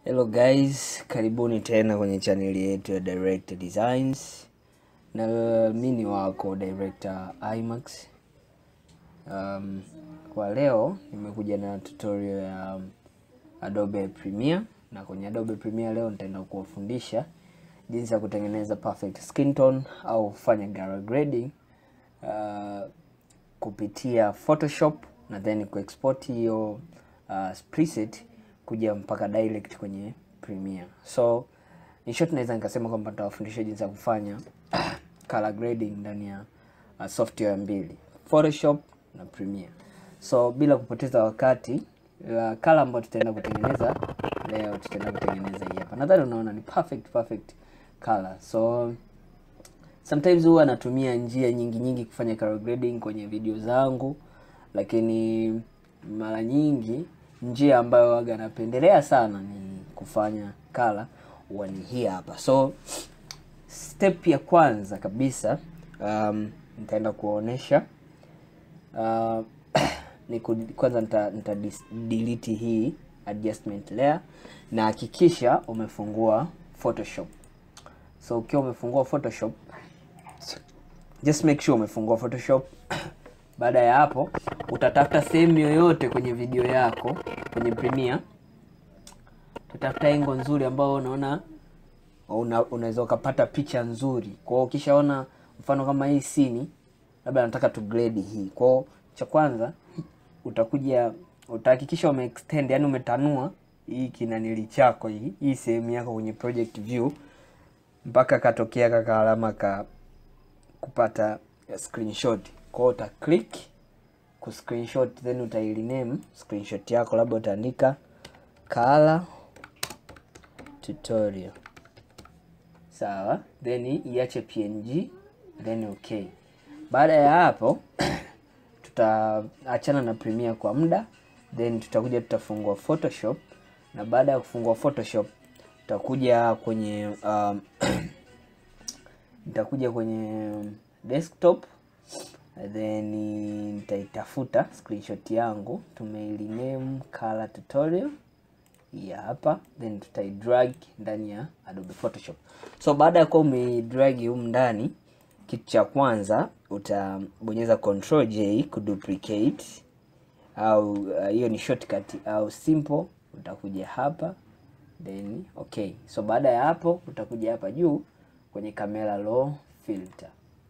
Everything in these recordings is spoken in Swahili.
Hello guys, karibuni tena kwenye chaneli yetu ya Director Designs, na mi ni wako Director Imax. Um, kwa leo nimekuja na tutorial ya Adobe Premiere, na kwenye Adobe Premiere leo nitaenda kuwafundisha jinsi ya kutengeneza perfect skin tone au kufanya color grading uh, kupitia Photoshop na then kuexport hiyo uh, preset kuja mpaka direct kwenye Premiere. So in short, naweza nikasema kwamba nitawafundisha jinsi ya kufanya color grading ndani ya uh, software mbili, Photoshop na Premiere. So bila kupoteza wakati, uh, color ambayo tutaenda kutengeneza leo, tutaenda kutengeneza hii hapa. Nadhani unaona ni perfect perfect color. So sometimes huwa natumia njia nyingi nyingi kufanya color grading kwenye video zangu, lakini mara nyingi njia ambayo waga napendelea sana ni kufanya color huwa ni hii hapa. So step ya kwanza kabisa um, nitaenda kuonesha uh, ni ku, kwanza nita, nita dis, delete hii adjustment layer na hakikisha umefungua Photoshop. So ukiwa umefungua Photoshop just make sure umefungua Photoshop. Baada ya hapo, utatafuta sehemu yoyote kwenye video yako kwenye Premiere, utatafuta engo nzuri ambayo unaona una, unaweza ukapata picha nzuri. Kwa hiyo ukishaona mfano kama hii scene, labda nataka tu grade hii. Kwa hiyo cha kwanza utakuja utahakikisha ume extend, yani umetanua hii kinanili chako hii hii sehemu yako kwenye project view mpaka katokea kaka alama ka kupata screenshot. Kwa hiyo uta click ku screenshot, then uta rename screenshot yako, labda utaandika color tutorial, sawa, then iache png, then okay. Baada ya hapo tutaachana na Premiere kwa muda, then tutakuja tutafungua Photoshop, na baada ya kufungua Photoshop tutakuja kwenye um, nitakuja kwenye desktop then nitaitafuta screenshot yangu, tumeirename color tutorial ya hapa, then tutaidrag ndani ya Adobe Photoshop. So baada ya kuwa umeidrag humu ndani, kitu cha kwanza utabonyeza control J kuduplicate, au hiyo uh, ni shortcut au simple, utakuja hapa then okay. So baada ya hapo utakuja hapa juu kwenye camera raw filter.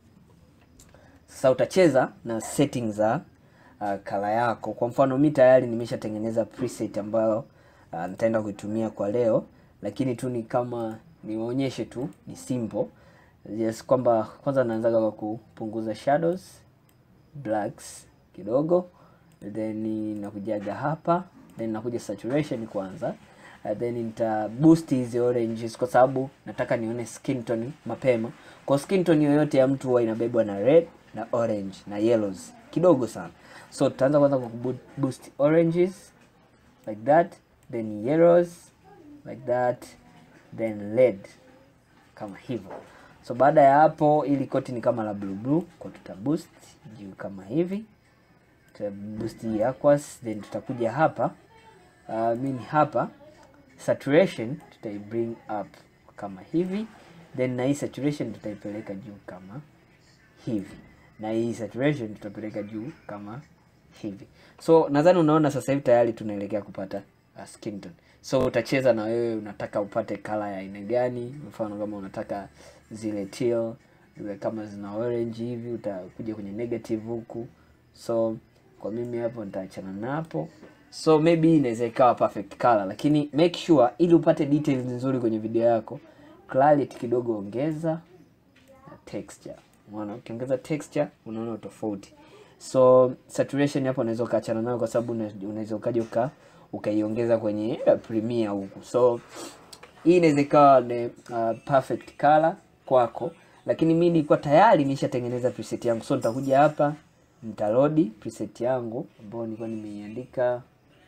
Sasa utacheza na settings za uh, kala yako. Kwa mfano mi tayari nimeshatengeneza preset ambayo uh, nitaenda kuitumia kwa leo, lakini tu ni kama niwaonyeshe tu, ni simple yes, kwamba kwanza naanzaga kwa kupunguza shadows blacks kidogo, then nakujaga hapa, then nakuja saturation kwanza Uh, then nita boost hizi oranges kwa sababu nataka nione skin tone mapema. Kwa skin tone yoyote ya mtu huwa inabebwa na red na orange na yellows kidogo sana, so tutaanza kwanza kwa boost oranges like that, then yellows like that, then red kama hivyo. So baada ya hapo, ili koti ni kama la blue blue, kwa tuta boost juu kama hivi, tuta boost hii aquas, then tutakuja hapa uh, mimi hapa saturation tutai bring up kama hivi, then na hii saturation tutaipeleka juu kama hivi, na hii saturation tutapeleka juu kama hivi. So nadhani unaona sasa hivi tayari tunaelekea kupata uh, skin tone. So utacheza na wewe, unataka upate color ya aina gani? Mfano kama unataka zile teal zile kama zina orange hivi, utakuja kwenye negative huku. So kwa mimi hapo nitaachana napo so maybe inaweza ikawa perfect color, lakini make sure ili upate details nzuri kwenye video yako, clarity kidogo ongeza na texture. Unaona, ukiongeza texture unaona tofauti. So saturation hapo unaweza ukaachana nayo, kwa sababu unaweza ukaja uka ukaiongeza kwenye Premiere huku. So hii inaweza ikawa ni uh, perfect color kwako, lakini mimi nilikuwa tayari nishatengeneza preset yangu, so nitakuja hapa nitarodi preset yangu ambayo nilikuwa nimeiandika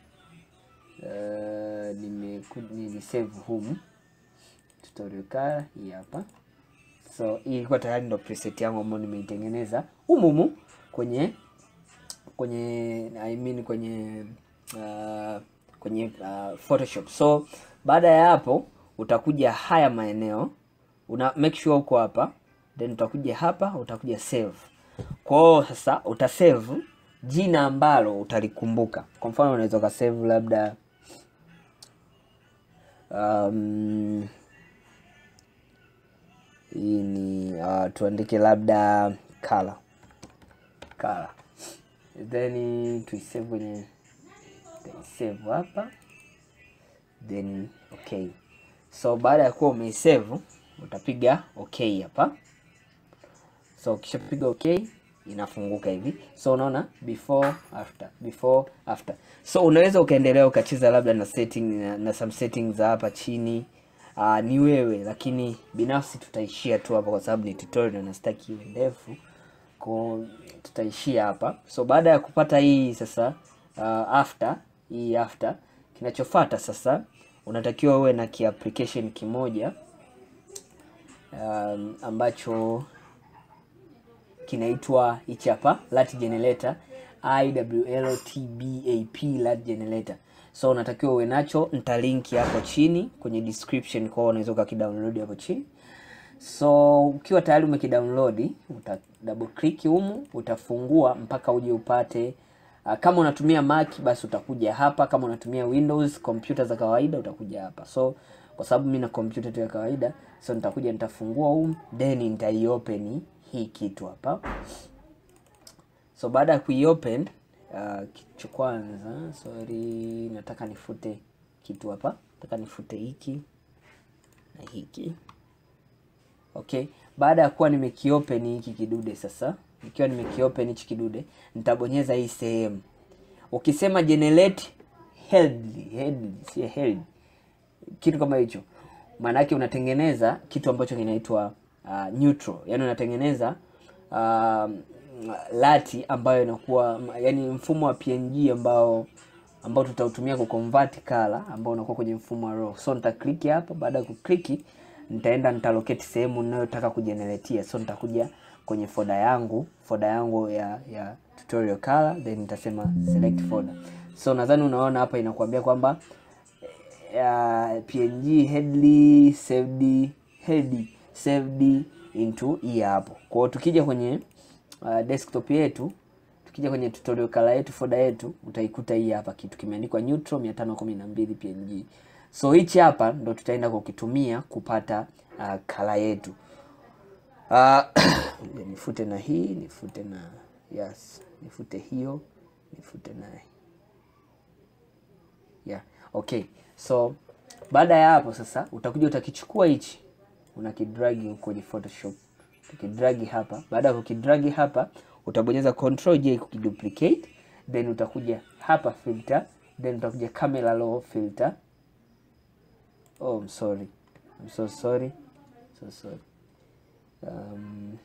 Uh, nime nili save home tutorial color hii hapa. So hii ilikuwa tayari ndo preset yangu ambayo nimeitengeneza umumu kwenye kwenye I mean kwenye uh, kwenye uh, Photoshop. So baada ya hapo utakuja haya maeneo una make sure uko hapa then utakuja hapa utakuja save kwa hiyo sasa utasave jina ambalo utalikumbuka kwa mfano unaweza ukasave labda um, hii ni uh, tuandike labda color color then tuisave kwenye save hapa then okay so baada ya kuwa umeisave utapiga okay hapa so ukishapiga okay inafunguka hivi so unaona before after before after so unaweza ukaendelea ukacheza labda na setting na, na some settings za hapa chini uh, ni wewe lakini binafsi tutaishia tu hapa kwa sababu ni tutorial na sitaki iwe ndefu ko tutaishia hapa so baada ya kupata hii sasa uh, after hii after kinachofata sasa unatakiwa uwe na kiapplication kimoja um, ambacho kinaitwa hichi hapa lat generator iwltbap lat generator so unatakiwa uwe nacho nitalinki hapo chini kwenye description kwao unaweza ukakidownload hapo chini so ukiwa tayari umekidownload uta double click humu utafungua mpaka uje upate uh, kama unatumia mac basi utakuja hapa kama unatumia windows kompyuta za kawaida utakuja hapa so kwa sababu mi na kompyuta tu ya kawaida so nitakuja nitafungua humu then nitaiopen hii kitu hapa so baada ya kuiopen uh, kitu cha kwanza sorry nataka nifute kitu hapa nataka nifute hiki na hiki okay baada ya kuwa nimekiopen hiki kidude sasa nikiwa nimekiopen hichi kidude nitabonyeza hii sehemu ukisema generate held held si held kitu kama hicho maana yake unatengeneza kitu ambacho kinaitwa uh, neutral yani unatengeneza uh, lati ambayo inakuwa yani mfumo wa png ambao ambao tutautumia kuconvert color ambao unakuwa kwenye mfumo wa raw so nitakliki hapa baada ya kukliki nitaenda nitalocate sehemu ninayotaka kujeneratia so nitakuja kwenye foda yangu foda yangu ya ya tutorial color then nitasema select folder so nadhani unaona hapa inakuambia kwamba uh, png headly saved head saved into hii hapo kwa hiyo tukija kwenye uh, desktop yetu tukija kwenye tutorial color yetu folder yetu utaikuta hii hapa kitu kimeandikwa neutral 512 png so hichi hapa ndo tutaenda kukitumia kupata uh, kala yetu uh, nifute na hii nifute na yes nifute hiyo nifute na yeah okay so baada ya hapo sasa utakuja utakichukua hichi unakidragi kwenye photoshop ukidragi hapa baada ya kukidragi hapa utabonyeza control j kukiduplicate then utakuja hapa filter then utakuja camera raw filter oh I'm sorry I'm so sorry so sorry um,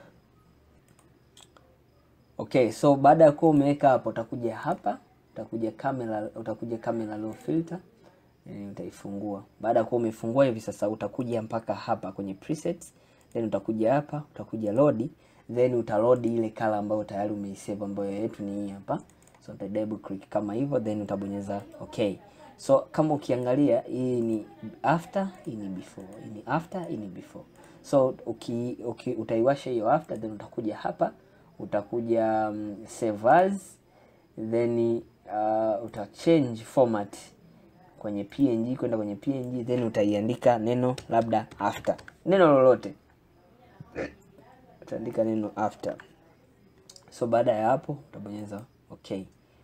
okay so baada ya kuwa umeweka hapo utakuja hapa utakuja camera utakuja camera raw filter e, utaifungua baada ya kuwa umefungua hivi sasa utakuja mpaka hapa kwenye presets then utakuja hapa utakuja load then utaload ile kala ambayo tayari umeisave ambayo yetu ni hii hapa so uta double click kama hivyo then utabonyeza okay so kama ukiangalia hii ni after hii ni before hii ni after hii ni before so uki, uki utaiwasha hiyo after then utakuja hapa utakuja um, save as then uh, uta change format kwenye png kwenda kwenye png then utaiandika neno labda after neno lolote utaandika neno after so baada ya hapo utabonyeza okay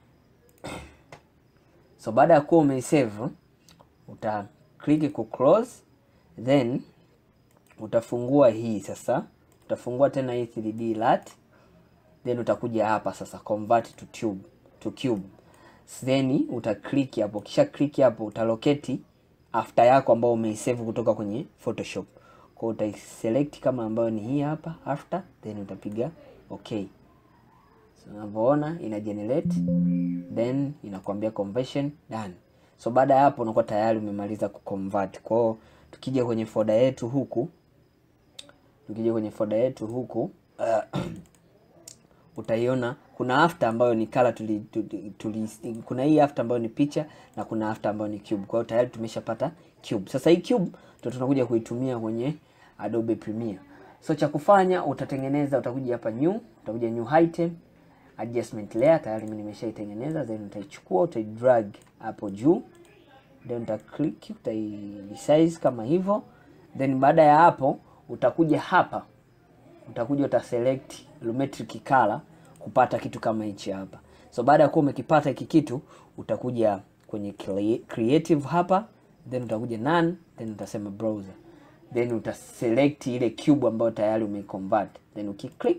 so baada ya kuwa umeisave uta click ku close then utafungua hii sasa utafungua tena hii 3d lat then utakuja hapa sasa convert to tube to cube then uta click hapo kisha click hapo utaloketi after yako ambao umeisave kutoka kwenye photoshop kwa utaiselect kama ambayo ni hii hapa after then utapiga okay so unavyoona ina generate then inakwambia conversion done so baada ya hapo unakuwa tayari umemaliza kuconvert kwao tukija kwenye foda yetu huku tukija kwenye foda yetu huku uh, utaiona kuna after ambayo ni color tuli, tuli, tuli, kuna hii after ambayo ni picha na kuna after ambayo ni cube. Kwa hiyo tayari tumeshapata cube. Sasa hii cube ndio tunakuja kuitumia kwenye Adobe Premiere. So cha kufanya utatengeneza, utakuja hapa new, utakuja new item, adjustment layer, tayari mimi nimeshaitengeneza, then utaichukua utaidrag hapo juu, then uta click utai resize kama hivyo, then baada ya hapo utakuja hapa, utakuja uta select lumetric color kupata kitu kama hichi hapa. So baada ya kuwa umekipata hiki kitu, utakuja kwenye creative hapa, then utakuja none, then utasema browser then utaselect ile cube ambayo tayari umeiconvert, then ukiclick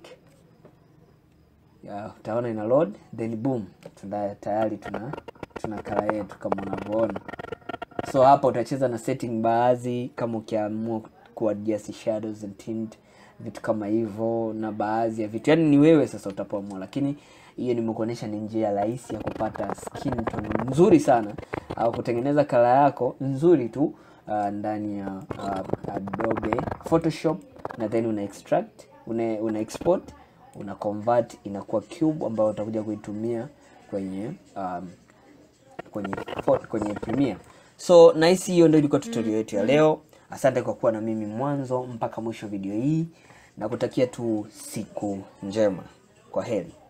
ya utaona ina load, then boom, tuna tayari tuna tuna kala yetu kama unavyoona. So hapa utacheza na setting baadhi, kama ukiamua kuadjust shadows and tint, vitu kama hivyo, na baadhi ya vitu, yani ni wewe sasa utapoamua, lakini hiyo nimekuonyesha ni njia rahisi ya kupata skin tone nzuri sana au kutengeneza kala yako nzuri tu uh, ndani ya uh, Adobe Photoshop na then una extract una, una export una convert inakuwa cube ambayo utakuja kuitumia kwenye um, kwenye kwenye Premiere. So nice, hiyo ndio ilikuwa tutorial yetu ya leo. Asante kwa kuwa na mimi mwanzo mpaka mwisho video hii, na kutakia tu siku njema. Kwa heri.